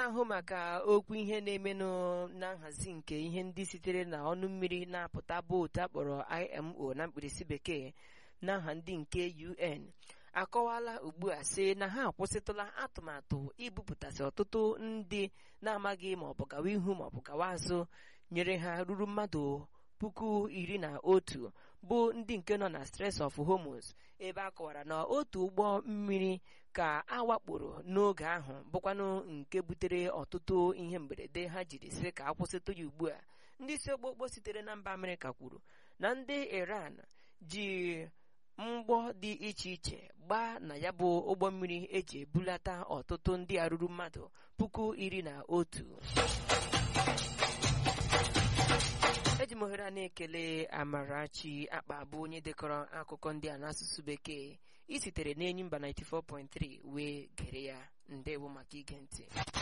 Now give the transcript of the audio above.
na-ahụ maka okwu ihe na-emenụ na nhazi nke ihe ndị sitere na ọnụ mmiri na-apụta bụ otu akpọrọ IMO na mkpirisi bekee na nha ndị nke UN akọwala ugbu a sị na ha akwụsịtụla atụmatụ ibupụtasị ọtụtụ ndị na-amaghị ma ọ bụ gawa ihu ma ọ bụ gawa azụ nyere ha ruru mmadụ puku iri na otu bụ ndị nke nọ na Strait of Hormuz ebe a kọwara na otu ụgbọ mmiri ka a wakporo n'oge ahụ bụkwanụ nke butere ọtụtụ ihe mberede ha jiri sị ka akwụsịtụ ya ugbu a ndị isi okpokpo sitere na mba Amerịka kwuru na ndị Iran ji mgbọ dị iche iche gbaa na ya bụ ụgbọ mmiri eji ebulata ọtụtụ ndị a ruru mmadụ puku iri na otu eji m ohere a na-ekele Amarachi akpa bụ onye dekọrọ akụkọ ndị a n'asụsụ bekee isitere n'enyi mba 94.3 wee gere ya ndewo maka ige ntị